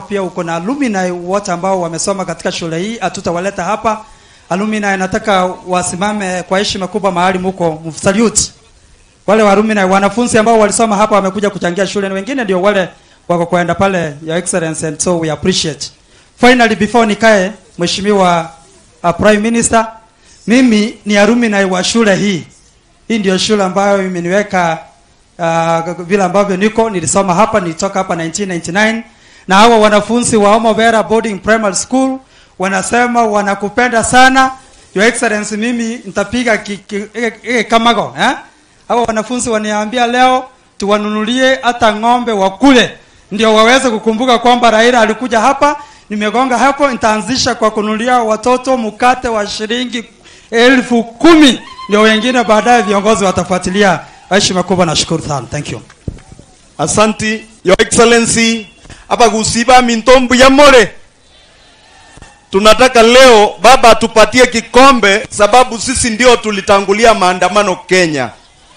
pia uko na alumni wote ambao wamesoma katika shule hii, hatutawaleta hapa. Alumni nataka wasimame kwa heshima kubwa mahali muko, msalute wale wa alumni, wanafunzi ambao walisoma hapa wamekuja kuchangia shule, na wengine ndio wale wako kwenda pale, your excellency, and so we appreciate. Finally, before nikae, mheshimiwa uh, prime minister, mimi ni alumni wa shule hii. Hii ndio shule ambayo imeniweka uh, vile ambavyo niko nilisoma hapa, nilitoka hapa 1999 na hawa wanafunzi wa Omobera Boarding Primary School wanasema wanakupenda sana your excellency. Mimi nitapiga ki- ki- ki- ki- kamago eh? Hawa wanafunzi waniambia leo tuwanunulie hata ng'ombe wakule, ndio waweze kukumbuka kwamba Raila alikuja hapa. Nimegonga hapo, nitaanzisha kwa kununulia watoto mkate wa shilingi elfu kumi ndio wengine baadaye viongozi watafuatilia. Heshima kubwa, nashukuru sana, thank you. Asanti, Your Excellency, hapa kusiba mintombu ya more. Tunataka leo baba atupatie kikombe sababu sisi ndio tulitangulia maandamano Kenya.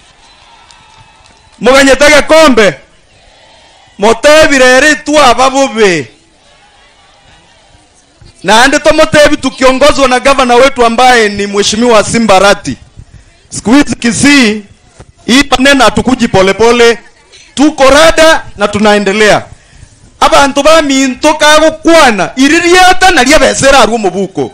Muganyetege kombe. Motebire ritwa ababubi. Na ande tomotebi tukiongozwa na gavana wetu ambaye ni Mheshimiwa Simbarati. Siku hizi Kisii hii maneno hatukuji polepole, tuko rada na tunaendelea. Abantu baminto kagukwana iririata na lyabesera ari omubuko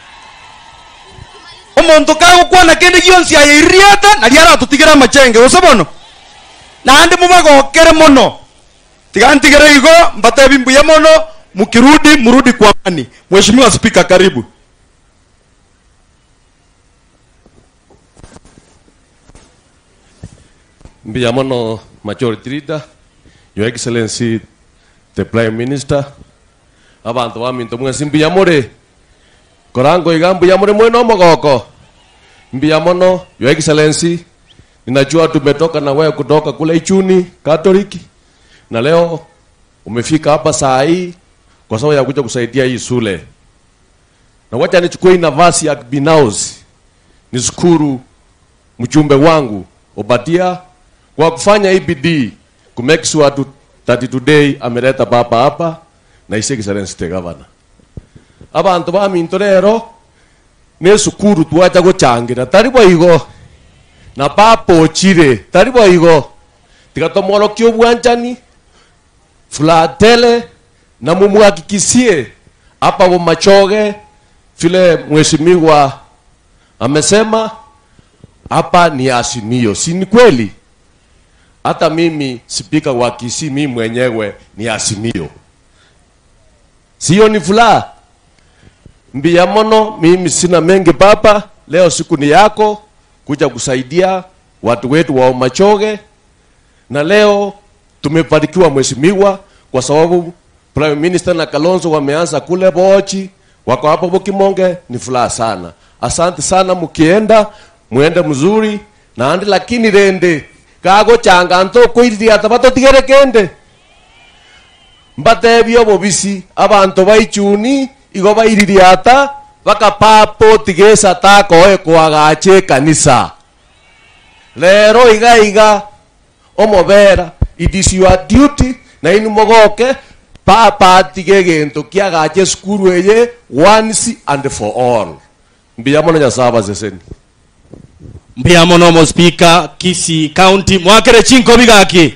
omonto kagukwana kende gionsi aye iririata na lyaratutigera amachenge gose bono nandi mubagokere mono tigantigere igo mbatebi mbuya mono mukirudi murudi kwa amani mheshimiwa spika karibu Mbia mono Majority Leader, Your Excellency the Prime Minister, abantu baminto mwesi mbia more korango iga mbia more mweno mogoko mbia mono Your Excellency, ninajua tumetoka na wewe kutoka kule Ichuni Katoliki na leo umefika hapa saa hii kwa sababu ya kuja kusaidia hii shule, na wacha nichukue hii nafasi ya binafsi nishukuru mjumbe wangu Obadia kwa kufanya hii bidii ku make sure tu, that today ameleta baba hapa na his excellency the governor abantu baminto rero ne sukuru twaja guchangira tari boigo na bapochire tari boigo tigatomorokia obwanchani fulatele na mumwakikisie hapa bomachoge vile mheshimiwa amesema hapa ni Azimio, si ni kweli? Hata mimi spika wa Kisii, mimi mwenyewe ni Azimio, sio? Ni furaha mbia mono. Mimi sina mengi baba, leo siku ni yako kuja kusaidia watu wetu wa Machoge, na leo tumefanikiwa mheshimiwa, kwa sababu Prime Minister na Kalonzo wameanza kule Bochi, wako hapo Bokimonge, ni furaha sana. Asante sana, mkienda mwende mzuri na andi, lakini rende kago changa nto kuiria tabato tigere kende mbatebio bobisi abantu baichuni igo baiririata bakapapo tigesa takoe kwagache kanisa lero iga iga omobera it is your duty na inu mogoke papa tige gento kiagache skuru eye once and for all mbia mono nyasaba seseni mbia mono mo speaker Kisii County mwakere chinko bigaki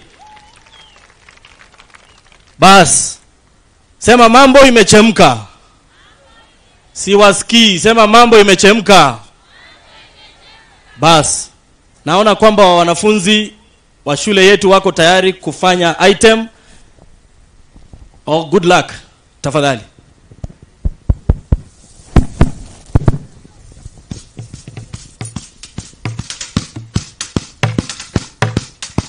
bas sema mambo imechemka siwasikii sema mambo imechemka bas naona kwamba wanafunzi wa shule yetu wako tayari kufanya item oh, good luck tafadhali